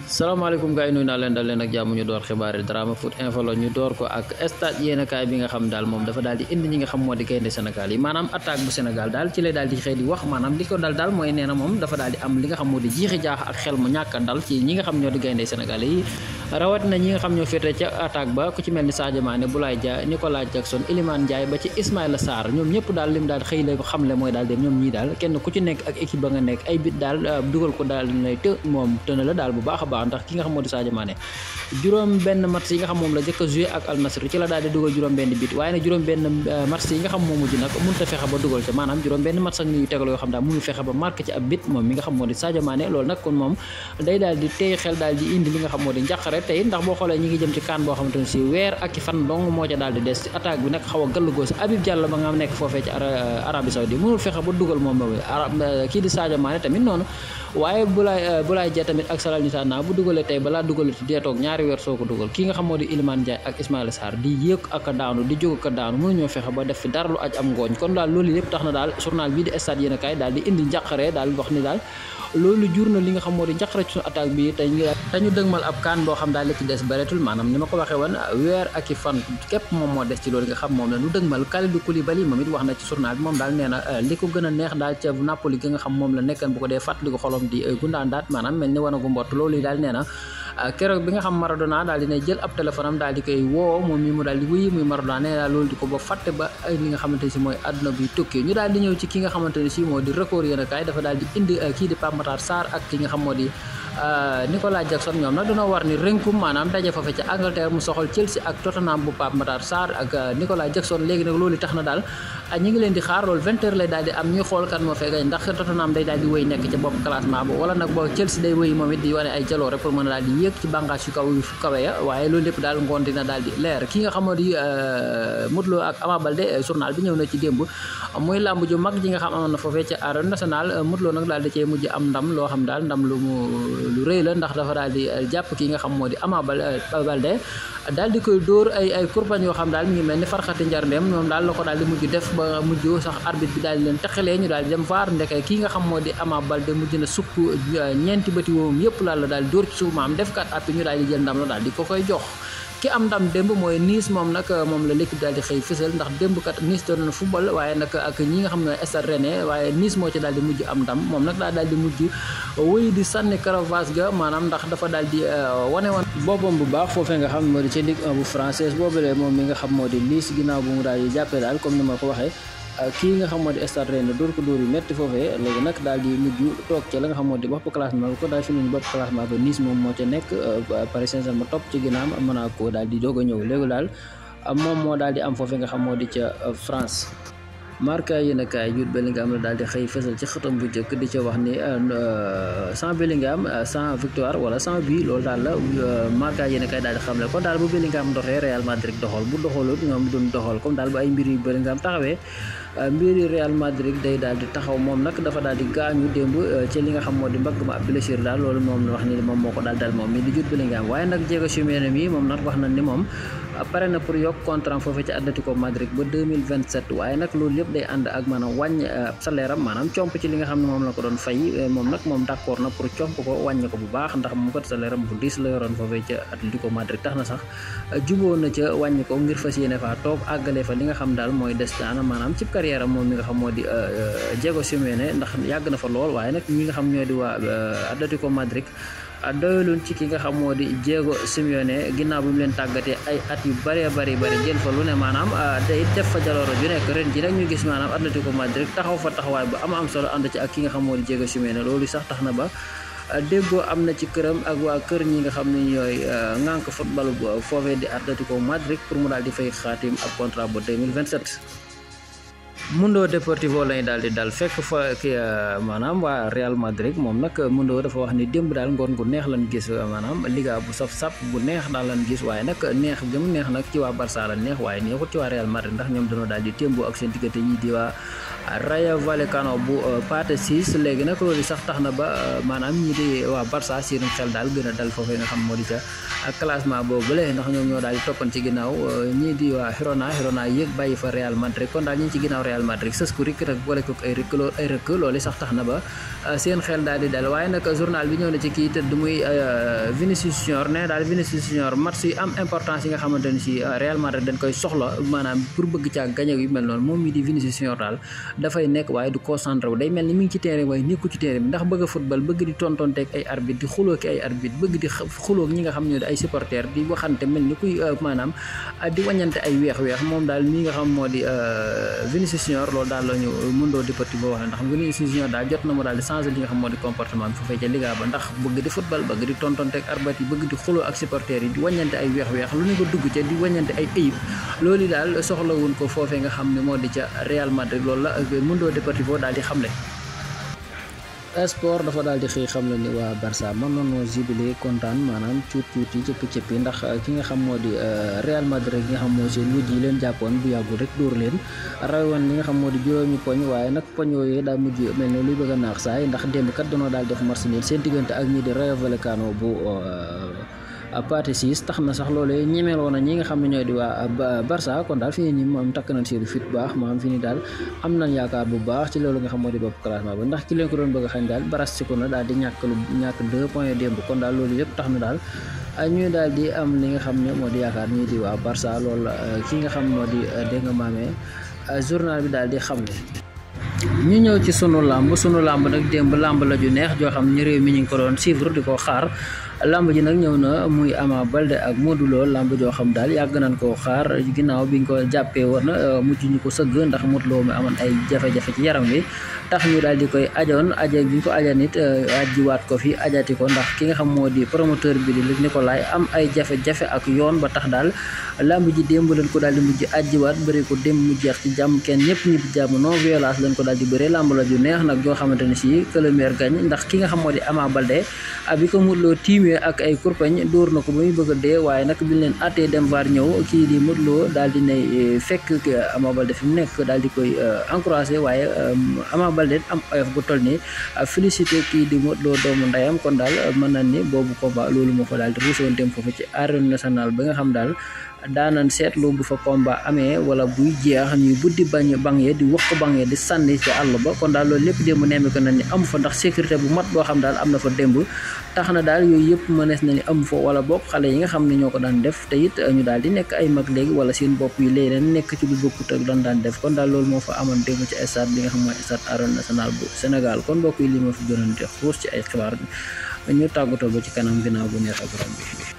salaamaaleykum gars yi nuyu naa leen dal leen ak jàmm ñu door xibaar yi drama foot info la ñu door ko ak stade yéenekaay bi nga xam daal moom dafa daal di indi ñi nga xam moo di gaynde Sénégal yi maanaam attaque bu Sénégal daal ci lay daal di xëy di wax maanaam li ko dal daal mooy nee na moom dafa daal di am li nga xam moo di jiixi jaax ak xel mu ñàkk a dal ci ñi nga xam ñoo di gaynde Sénégal yi rawat na ñi nga xam ñoo féete ca attaque ba ku ci mel ni Sadio Mané Boulaye Dia Nicolas Jackson Iliman Ndiaye ba ci Ismaïla Sarr ñoom ñëpp daal lim daal xëy la xamle mooy daal dem ñoom ñii daal kenn ku ci nekk ak équipe ba nga nekk ay bit daal dugal ko daal lay të moom tëna la daal bu baax a baax ndax ki nga xam moo di Sadio Mané juróom benn match yi nga xam moom la jëkk a joué ak Al Nassr ci la daal di dugal juróom benn bit waaye nag juróom benn match yi nga xam moo mujj nag mënut a fexe ba dugal ca maanaam juróom benn match ak ni yu tegal yoo xam daal mënul fexe ba marqué ci ab bit moom mi nga xam moo di Sadio Mané loolu nag kon moom day daal di tey xel daal di indi li nga xam moo di njàqare tey ndax boo xoolee ñi ngi jëm ci kaan boo xamante ne si weer ak i fan dong moo ca daal di des ci attaque bi nag xaw a gàllugoo si Habib Diallo ba nga nekk foofee ci Arabie Saoudi mënul fexe ba dugal moom kii di Sadio Mané tamit noonu waaye Boulaye Boulaye Dia tamit ak Salernitana bu dugalee tey balaa dugalee dee toog ñaari weer soo ko dugal kii nga xam moo di Iliman Ndiaye ak Ismaïla Sarr di yëg ak a daanu di jóg ak a daanu mënuñoo fexe ba def fi dara lu aj am ngooñ kon daal loolu yëpp tax na daal journal bii di stade yéenekaay daal di indi njàqare daal wax ni daal loolu jur na li nga xam moo di njaqare ci suñu attaque bi te ñu dañu dëgmal ab kaan boo xam daal li ci des bareetul maanaam ni ma ko waxee woon weer ak i fan képp moom moo des ci loolu nga xam moom la ñu dëgmal Kalidou Koulibaly moom it wax na ci journal bi moom daal nee na li ko gën a neex daal ca Napoli gi nga xam moom la nekkan bu ko dee fàttali ko xolom di gundaan daat maanaam mel ni wanagu mbott loolu yi daal nee na keroog bi nga xam Maradona daal dina jël ab téléphone am daal di koy woo moom mi mu daal di wuyu muy Maradona nee naa loolu di ko ba fàtte ba ay li nga xamante ne si mooy àdduna bi tukki ñu daal di ñëw ci ki nga xamante ne si moo di record yéen a kaay dafa daal di indi kii di Pape Matar Sarr ak ki nga xam moo di Nicolas Jackson ñoom nag dañoo war ni rënkum maanaam daje fa fe ca Angleterre mu soxal Chelsea ak Tottenham bu Pape Matar Sarr ak Nicolas Jackson léegi nag loolu tax na daal ñi ngi leen di xaar loolu vingt heures lay daal di am ñuy xool kan moo fee gañ ndax Tottenham day daal di wéy nekk ca bopp classement ba wala nag boo Chelsea day wéy moom it di wane ay jaloore pour mën a daal di yéeg ci bànqaas yu kaw yu kawe ya waaye loolu lépp daal ngoon dina daal di leer ki nga xamoo di Modou Lo ak Ama Baldé journal bi ñëw na ci démb muy làmb ju mag ji nga xam amoon na foofee ca arène nationale Modou Lo nag daal di cee mujj am ndam loo xam daal ndam lu mu lu rëy la ndax dafa daal di jàpp ki nga xam moo di Ama Baldé daal di koy dóor ay ay kurbañ yoo xam daal mi ngi mel ni farxati njarndeem moom daal la ko daal di mujj def ba mujj sax arbitre bi daal di leen taxalee ñu daal di dem vaar ndeke kii nga xam moo di Ama Baldé mujj na sukk ñeenti bëti woomam yëpp laal la daal di dóor ci suuf maam def kat appi ñu daal di jël ndam la daal di ko koy jox ki am ndam démb mooy Nice moom nag moom la l'équipe daal di xëy fësal ndax démb kat Nice doon na football waaye nag ak ñi nga xam ne Stade Rennais waaye Nice moo ci daal di mujj am ndam moom nag daa daal di mujj wéy di sànni caravage ga maanaam ndax dafa daal di wane woon boppam bu baax foofee nga xam moo di ci Ligue 1 bu française boobulee moom mi nga xam moo di Nice ginnaaw bu mu daal di jàppee daal comme ni ma ko waxee kii nga xam moo di Stade Rennais dóor ko dóor yu métti foofee léegi nag daal di mujj toog ca la nga xam moo di bopp classement bi ko daal fi mu bopp classement ba Nice moom moo ca nekk Paris Saint-Germain topp ci ginnaaw Monaco daal di doog a ñëw léegi daal moom moo daal di am foofee nga xam moo di ca France Marca yéen a kaay Jude Bellingham la daal di xëy fësal ci xëtam bu njëkk di ca wax ni sans Bellingham sans victoire wala sans but loolu daal la Marca yéen a kaay daal di xamle kon daal bu Bellingham doxee Real Madrid doxal bu doxalut ñoom duñ doxal comme daal bu ay mbir yu Bellingham taxawee mbiri Real Madrid day daal di taxaw moom nag dafa daal di gaañu démb ci li nga xam moo di mbagg ma ab blessure daal loolu moom la wax ni moom moo ko daal dal moom mi di Jude Bellingham waaye nag Diego Simeone mi moom nag wax na ni moom pare na pour yokk contrat foofu ci Atlético Madrid ba 2027 waaye nag loolu yëpp day ànd ak maanaam wàññ salaire am maanaam comp ci li nga xam ne moom la ko doon fay moom nag moom d'accord na pour comp ko wàññ ko bu baax ndax mu ko salaire am bu diis la yoroon foofu ca Atlético Madrid tax na sax juboo na ca wàññ ko ngir fas yéene faa toog àggale fa li nga xam daal mooy des daana maanaam ci carrière am moom mi nga xam moo di Diego Simeone ndax yàgg na fa lool waaye nag ñi nga xam ñoo di waa Atlético Madrid doyluñ ci ki nga xam moo di Diego Simeone ginnaaw bi mu leen tàggatee ay at yu bëree bëri bëri jël fa lu ne maanaam day def fa jalooro ju nekk ren ji rek ñu gis maanaam Atlético Madrid taxaw fa taxawaay bu am am solo ànd ci ak ki nga xam moo di Diego Simeone loolu sax tax na ba déggoo am na ci këram ak waa kër ñi nga xam ne ñooy ŋànk football foofee di Atlético Madrid pour mu daal di fay xaatim ak contrat ba 2027 Mundo Deportivo lañu daal di dal fekk fa ki maanaam waa Real Madrid moom nag Mundo dafa wax ni démb daal ngoon gu neex lan gis maanaam liga bu saf sap bu neex daal lan gis waaye nag neex gëm neex nag ci waa Barça la neex waaye neexut ci waa Real Madrid ndax ñoom dañoo daal di témboo ak seen diggante ñi di waa Rayo Vallecano bu Pathé Ciss léegi nag loolu sax tax na ba maanaam ñi di waa Barça seen xel daal gën a dal foofee nga xam moo di ca classement boobu la ndax ñoom ñoo daal di toppan ci ginnaaw ñii di waa Girona Girona yéeg bàyyi fa Real Madrid kon daal ñi ci ginnaaw Real Real Madrid sës ko rik rek boole ko ay rëkk loolu ay rëkk loolu sax tax na ba seen xel daal di dal waaye nag journal bi ñëw na ci kii tëdd muy Vinicius Junior ne daal Vinicius Junior match yi am importance yi nga xamante ni si Real Madrid dañ koy soxla maanaam pour bëgg caa gañe yu mel noonu moom mi di Vinicius Junior daal dafay nekk waaye du concentré wu day mel ni mi ngi ci terrain waaye nekku ci terrain bi ndax bëgg a football bëgg di tontonteeg ay arbitre di xuloo ki ay arbitre bëgg di xuloo ñi nga xam ñoo di ay supporters di waxante mel ni kuy maanaam di wañante ay weex-weex moom daal mi nga xam moo di Vinicius Junior loolu daal la ñu Mundo Deportivo wax ndax Vinicius Junior daal jot na mu daal di changer li nga xam moo di comportement bi foofee ca Liga ba ndax bëgg di football bëgg di tontonteeg arbitre yi bëgg di xuloo ak supporters yi di wañante ay weex-weex lu ne ko dugg ca di wañante ay ayib loolu daal soxlawuñ ko foofee nga xam ne moo di ca Real Madrid loolu la Mundo Deportivo daal di xamle sport dafa daal di xëy xam la ni waa Barça mën nañoo jubilé kontaan maanaam cuut cuut yi cëppi cëppi ndax ki nga xam moo di Real Madrid gi nga xam moo seen wujj yi leen jàppoon bu yàggul rek dóor leen rawoon li nga xam moo di juróomi poñ waaye nag poñ yooyu daa mujj mel ne luy bëgg a naax saay ndax démb kat dañoo daal def match nul seen diggante ak ñi di Rayo Vallecano bu Pathé Ciss tax na sax loolu ñemeeloo na ñi nga xam ne ñooy di waa Barça kon daal fii nii moom takk nañ seen fit bu baax maanaam fii nii daal am nañ yaakaar bu baax ci loolu nga xam moo di bopp classement ba ndax ki leen ko doon bëgg a xañ daal barastiku na daal di ñàkk lu ñàkk deux points démb kon daal loolu yëpp tax na daal ñuy daal di am li nga xam ne moo di yaakaar ñii di waa Barça loolu ki nga xam moo di dégg nga maamee journal bi daal di xam ne ñu ñëw ci sunu làmb sunu làmb nag démb làmb la ju neex joo xam ne réew mi ñu ngi ko doon suivre di ko xaar lamb ji nag ñëw na muy Ama Baldé ak Modou Lo lamb joo xam daal yàgg nañ koo xaar ginnaaw biñ ko jàppee woon mujj ñu ko sëgg ndax Modou Lo mi amoon ay jafe-jafe ci yaram wi tax ñu daal di koy ajoon aja bi ñu ko aja nit ajiwaat ko fi ajati ko ndax ki nga xam moo di promoteur bi di Luc Nicolaï am ay jafe-jafe ak yoon ba tax daal lamb ji démb lañ ko daal di mujj ajiwaat bëri ko démb mu jeex ci jàmm kenn ñëpp ñi bi jàmm non violence lañ ko daal di bëree lamb la ju neex nag joo xamante ne si que le meilleur gagne ndax ki nga xam moo di Ama Baldé bi ko Modou Lo tiimee ak ay kurpañ dóor na ko ba muy bëgg a dee waaye nag biñ leen attee dem var ñëw kii di Modou Lo daal di ne fekk Ama Baldé fi mu nekk daal di koy encouragé waaye Ama Baldé am oyof bu toll nii félicité kii di Modou Lo doomu ndeyam kon daal mën nañ ni boobu combat loolu moo fa daal di ruusoon dem foofu ci arène nationale ba nga xam daal daanan seetlu bu fa combat amee wala buy jeex ñuy buddi bañ bang ye di wax ko bang ye di sànni ci àll ba kon daal loolu lépp démb nemmi ko na ni amu fa ndax sécurité bu mat boo xam daal am na fa démb tax na daal yooyu yëpp mënees na ni amu fa wala bokk xale yi nga xam ne ñoo ko daan def te it ñu daal di nekk ay mag léegi wala seen bopp yi léegi leen nekk ci lu bokkut ak lan daan def kon daal loolu moo fa amoon démb ci stade bi nga xam mooy stade arène nationale bu Sénégal kon mbokk yi li ma fi gënoon di xuus ci ay xibaar ñu tàggatoo ba ci kanam ginnaaw bu neex ak borom bi